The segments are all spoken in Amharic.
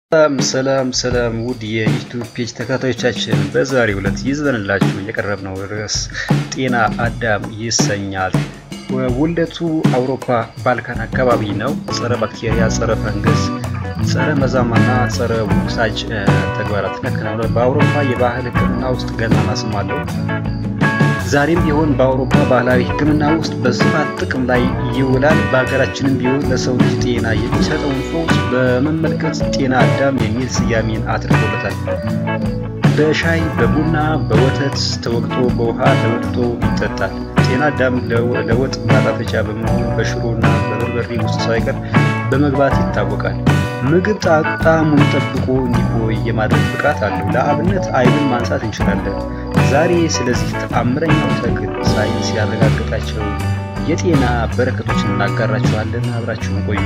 ሰላም ሰላም ሰላም ውድ የዩቱብ ፔጅ ተከታታዮቻችን በዛሬው ዕለት ይዘንላችሁ የቀረብነው ርዕስ ጤና አዳም ይሰኛል። ውልደቱ አውሮፓ ባልካን አካባቢ ነው። ጸረ ባክቴሪያ፣ ጸረ ፈንገስ፣ ጸረ መዛማና ጸረ ውሳጅ ተግባራትን ያከናውናል። በአውሮፓ የባህል ሕክምና ውስጥ ገናና ስም አለው። ዛሬም ቢሆን በአውሮፓ ባህላዊ ሕክምና ውስጥ በስፋት ጥቅም ላይ ይውላል። በሀገራችንም ቢሆን ለሰው ልጅ ጤና የሚሰጠውን ፈውስ በመመልከት ጤና አዳም የሚል ስያሜን አድርጎለታል። በሻይ በቡና በወተት ተወቅቶ በውሃ ተወጥቶ ይጠጣል። ጤና አዳም ለወጥ ማጣፈጫ በመሆን በሽሮና በበርበሬ ውስጥ ሳይቀር በመግባት ይታወቃል። ምግብ ጣዕሙን ጠብቆ እንዲቆይ የማድረግ ብቃት አለው። ለአብነት አይብን ማንሳት እንችላለን። ዛሬ ስለዚህ ተአምረኛው ተክል ሳይንስ ያረጋገጣቸው የጤና በረከቶችን እናጋራችኋለን። አብራችሁን ቆዩ።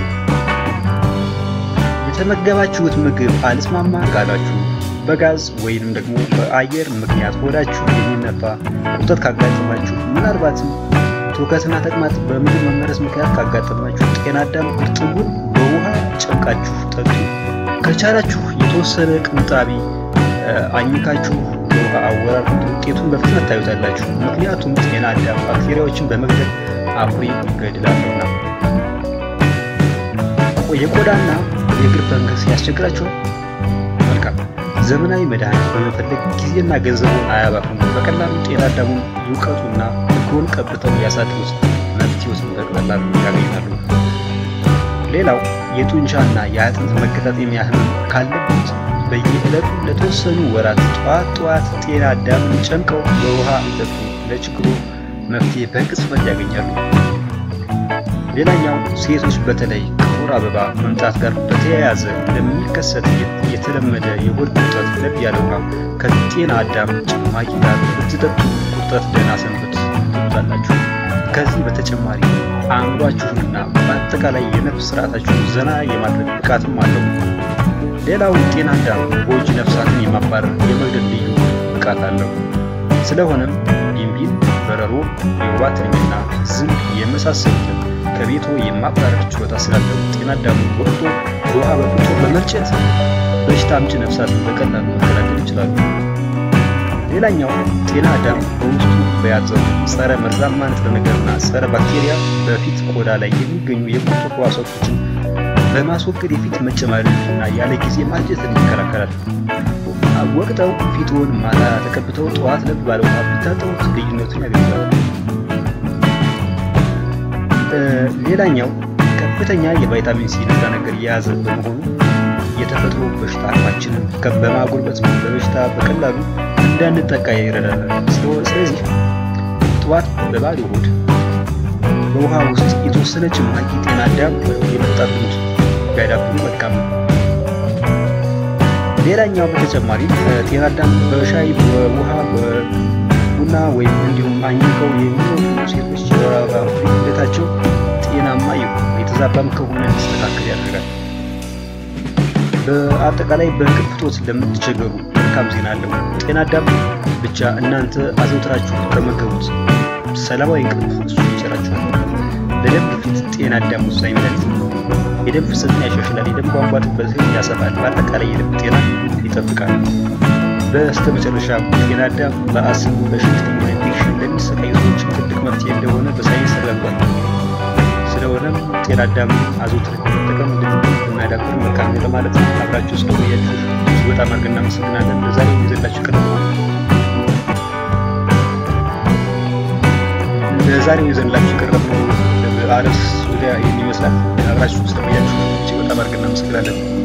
የተመገባችሁት ምግብ አልስማማ ካላችሁ በጋዝ ወይንም ደግሞ በአየር ምክንያት ሆዳችሁ የሚነፋ ቁርጠት ካጋጠማችሁ፣ ምናልባትም ትውከትና ተቅማጥ በምግብ መመረዝ ምክንያት ካጋጠማችሁ ጤና አዳም እርጥቡን በውሃ ጨምቃችሁ ጠጡ። ከቻላችሁ የተወሰነ ቅንጣቢ አኝካችሁ በውሃ አወራርዱት። ውጤቱን በፍጥነት ታዩታላችሁ። ምክንያቱም ጤና አዳም ባክቴሪያዎችን በመግደል አኩሪ ይገድላሉና። የቆዳና የእግር ፈንገስ ያስቸግራችኋል? መልካም ዘመናዊ መድኃኒት በመፈለግ ጊዜና ገንዘቡን አያባክኑ። በቀላሉ ጤና አዳሙን ይውቀጡና እግሮን ቀብተው ያሳድሩት። መፍትሄውን በቀላሉ ያገኛሉ። ሌላው የጡንቻና የአጥንት መገጣጠሚያ ህመም ካለበት በየዕለቱ ለተወሰኑ ወራት ጠዋት ጠዋት ጤና አዳምን ጨምቀው በውሃ ይጠጡ። ለችግሩ መፍትሄ በቅጽበት ያገኛሉ። ሌላኛው ሴቶች በተለይ ከወር አበባ መምጣት ጋር በተያያዘ ለሚከሰት የተለመደ የሆድ ቁርጠት ለብ ያለ ውሃ ከጤና አዳም ጭማቂ ጋር ብትጠጡ ቁርጠት ደህና ሰንበት ትሉታላችሁ። ከዚህ በተጨማሪ አእምሯችሁንና በአጠቃላይ የነፍስ ስርዓታችሁን ዘና የማድረግ ብቃትም አለው። ሌላው ጤና አዳም ጎጂ ነፍሳትን የማባረር የመግደል ልዩ ብቃት አለው። ስለሆነም ቢንቢን፣ በረሮ፣ የወባ ትንኝና ዝንብ የመሳሰሉትን ከቤቶ የማባረር ችሎታ ስላለው ጤና አዳም ወቅቶ በውሃ በፍቶ በመርጨት በሽታ አምጪ ነፍሳትን በቀላሉ መከላከል ይችላሉ። ሌላኛው ጤና አዳም በውስጡ በያዘው ጸረ መርዛማ ንጥረ ነገርና ጸረ ባክቴሪያ በፊት ቆዳ ላይ የሚገኙ የቁርጠት ሕዋሳቶችን በማስወገድ የፊት መጨማደድና ያለ ጊዜ ማርጀትን ይከላከላል። ወቅተው ፊትዎን ማታ ተቀብተው ጠዋት ለብ ባለ ውሃ ቢታጠቡት ልዩነቱን ያገኛሉ። ሌላኛው ከፍተኛ የቫይታሚን ሲ ንጥረ ነገር የያዘ በመሆኑ የተፈጥሮ በሽታ አቅማችንን በማጎልበት በበሽታ በቀላሉ እንዳንጠቃ ይረዳናል። ስለዚህ ጠዋት በባዶ ሆድ በውሃ ውስጥ የተወሰነ ጭማቂ ጤና አዳም የመጣ ልምድ ቢያዳብሩ መልካም ነው። ሌላኛው በተጨማሪ ጤና አዳም በሻይ በውሃ በቡና ወይም እንዲሁም አኝከው የሚወዱ ሴቶች የወር አበባ ሂደታቸው ጤናማ ይሁን የተዛባም ከሆነ እንዲስተካከል ያደርጋል። በአጠቃላይ በእንቅልፍ እጦት ለምትቸገሩ መልካም ዜና አለው። ጤና አዳም ብቻ እናንተ አዘውትራችሁ ከመገቡት ሰላማዊ እንቅልፍ እሱ ይቸራችኋል። ለደም ግፊት ጤና አዳም ወሳኝ መድኃኒት ነው። የደም ፍሰትን ያሻሽላል፣ የደም ቧንቧ ጥበትን ያሰፋል፣ በአጠቃላይ የልብ ጤና ይጠብቃል። በስተ መጨረሻ ጤና አዳም በአስም በሽንተኛ ኢንፌክሽን ለሚሰቃዩ ሰዎች ትልቅ መፍትሄ እንደሆነ በሳይንስ ተረጋግጧል። ስለሆነም ጤና አዳም አዘውትረን መጠቀም ብናዳብር መልካም ነው ለማለት ነው። አብራችሁ ስለቆያችሁ እጅግ በጣም አድርገን እናመሰግናለን። ለዛሬ ይዘላችሁ ቀርበ ለዛሬው ይዘንላችሁ የቀረብነው አርዕስት ዙሪያ ይህን ይመስላል። አብራችሁ ስለቆያችሁ እጅግ በጣም አድርገን እናመሰግናለን።